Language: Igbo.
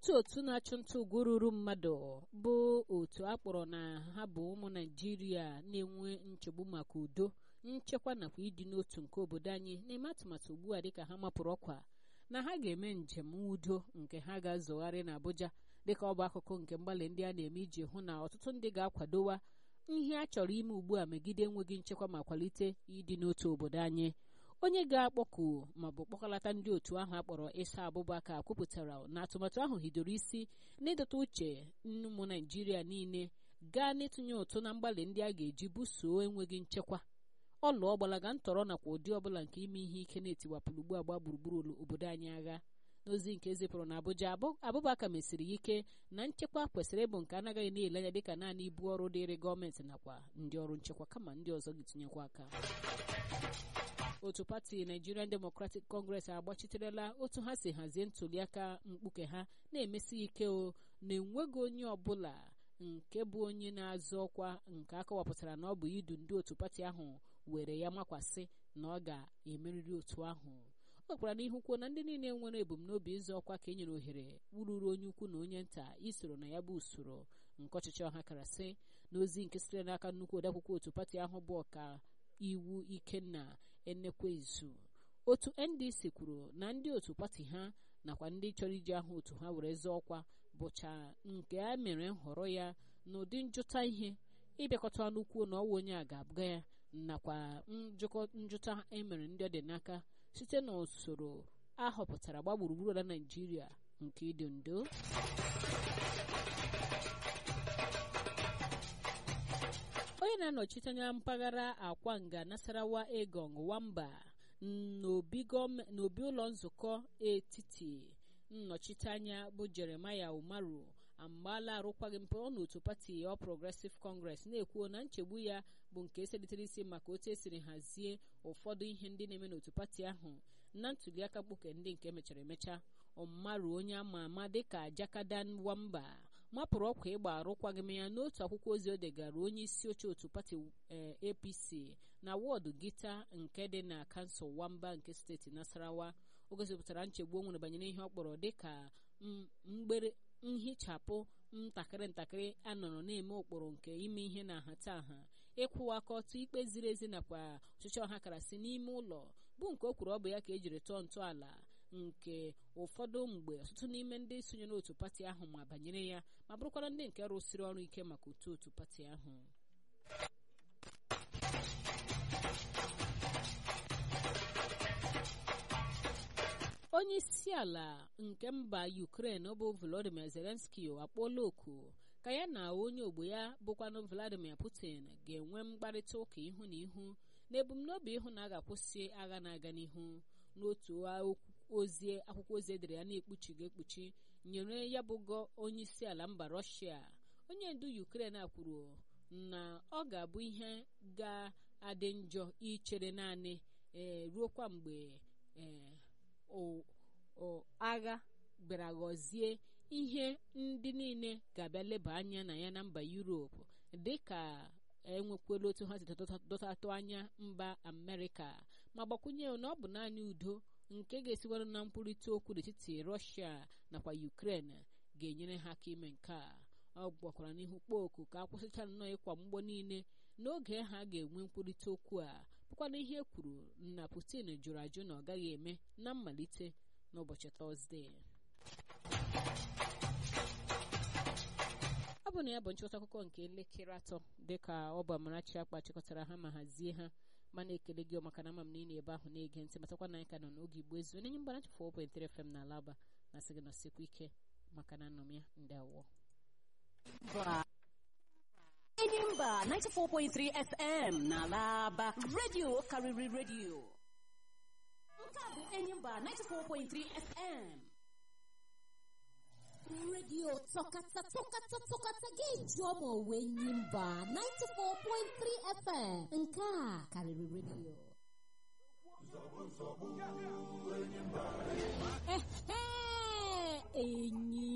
otu otu na-achụ nta ugwu ruru mmadụ bụ otu a kpọrọ na ha bụ ụmụ naijiria na-enwe nchegbu maka udo nchekwa nakwa ịdị n'otu nke obodo anyị na-eme atụmatụ ugbu a dịka ha mapụrụ ọkwa na ha ga-eme njem udo nke ha ga-azọgharị n'Abuja dịka ọ bụ akụkụ nke mgbalị ndị a na-eme iji hụ na ọtụtụ ndị ga-akwadowa ihe a chọrọ ime ugbu a megide enweghị nchekwa ma kwalite ịdị n'otu obodo anyị onye ga-akpọku ma bụ kpọkọlata ndị otu ahụ akpọrọ Isa Abubakar kwupụtara na atụmatụ ahụ hidoro isi n'ịdọta uche ụmụ Naijiria niile gaa n'ịtụnye ụtụ na mgbalị ndị a ga-eji buso enweghị nchekwa ọlụ ọgbalaga ntọrọ nakwa ụdị ọbụla nke ime ihe ike na-etiwapụrụ ugbu agba gburugburu obodo anyị agha n'ozi nke zipụrụ na Abuja Abubakar mesiri ike na nchekwa kwesịrị ịbụ nke anaghị na-ele anya dịka naanị ibu ọrụ dịịrị gọọmenti nakwa ndị ọrụ nchekwa kama ndị ọzọ ga-etinyekwa aka otu pati Nigerian Democratic Congress agbachiterela otu ha si hazie ntuliaka mkpuke ha na-emesi ike o na-enweghị onye ọbụla nke bụ onye na-azọ ọkwa nke akọwapụtara na ọ bụ idu ndị otu pati ahụ were ya makwasị na ọ ga-emerịrị otu ahụ ọ gwara n'ihu kwuo na ndị niile nwere ebumnobi ịzọ ọkwa ka e nyere ohere wururu onye ukwu na onye nta isoro na ya bụ usoro nke ọchịchị ọha karasị n'ozi nke sitere n'aka nnukwu odeakwụkwọ otu pati ahụ bụ ọka iwu Ikenna Enekwezu otu NDC kwuru na ndị otu pati ha nakwa ndị chọrọ iji aha otu ha were zọọ ọkwa bụcha nke a mere nhọrọ ya n'ụdị njụta ihe ịbịakọta ọnụ kwuo na ọwa onye a ga-abụga ya nakwa njụta emere ndị ọ dị n'aka site n'usoro a họpụtara gba gburugburu ala Naịjirịa nke ịdị ndo onye na-anọchite anya mpaghara Akwanga Nasarawa Egong Wamba n'obi ụlọ nzukọ etiti nnọchiteanya bụ Jeremiah Umaru amgbaala arụkwaghị mpụọ n'otu pati All Progressive Congress na-ekwuo na nchegbu ya bụ nke eselitere isi maka otu esiri hazie ụfọdụ ihe ndị na-eme n'otu pati ahụ na ntuliaka mkpuke ndị nke mechara emecha Umaru onye ama ama dịka Jakadan Wamba mapụrụ ọkwa ịgba arụkwaghịm ya n'otu akwụkwọ ozi o degara onye isi oche otu pati APC na wọdụ Gita nke dị na kansụl Wamba nke steeti Nasarawa o gosipụtara nchegbu o nwere banyere ihe ọ kpọrọ dịka mgbere nhichapụ ntakịrị ntakịrị anọrọ na-eme ụkpụrụ nke ime ihe na nhataha ịkwụwa aka ọtụ ikpe ziri ezi nakwa ọchịchị ọha karasị n'ime ụlọ bụ nke o kwuru ọ bụ ya ka ejiri tọọ ntọala nke ụfọdụ mgbe ọtụtụ n'ime ndị sonyere otu pati ahụ ma banyere ya ma bụrụkwara ndị nke rụsịrị ọrụ ike maka otu otu pati ahụ onye isi ala nke mba Ukraine bụ Volodymyr Zelensky akpọọla oku ka ya na onye ogbo ya bụkwanụ Vladimir Putin ga-enwe mkparịta ụka ihu na ihu na ebumnobi ịhụ na a ga-akwụsị agha na-aga n'ihu n'otu ozi akwụkwọ ozi edere ya na-ekpuchighị ekpuchi nyere ya bụgo onye isi ala mba Russia onye ndu Ukraine a kwuru na ọ ga-abụ ihe ga-adị njọ ichere naanị ee ruokwa mgbe ee agha bịara ghọzie ihe ndị niile ga-abịa leba anya na ya na mba Europe dịka enwekwala otu ha si dọtatụ anya mba Amerịka ma gbakwunye na ọ bụ naanị udo nke ga-esiwara na mkpụrịta okwu n'etiti Russia nakwa Ukraine ga-enyere ha aka ime nke a ọ gbakwara n'ihu kpọọ oku ka akwụsịcha nnọọ ịkwa mgbọ niile n'oge ha ga-enwe mkpụrịta okwu a bụkwana ihe e kwuru na Putin jụrụ ajụ na ọ gaghị eme na mmalite n'ụbọchị Tọzdee ọ bụ na ya bụ nchịkọta akụkọ nke elekere atọ dịka ọ bụ Amarachi akpa chịkọtara ha ma hazie ha mana ekele gị maka na ama m na ị na-ebe ahụ na-ege ntị matakwa na anyị ka nọ n'oge Igbo ezu onye mgbanachi 4.3 FM na Alaba na sị gị nọsikwa ike maka na anọ m ya ndị awọ Enyimba 94.3 FM na Alaba redio karịrị redio nke a bụ Enyimba 94.3 FM redio tọkata tọkata tọkata ga-eji ọma onwe Enyimba 94.3 FM nke a karịrị redio enyi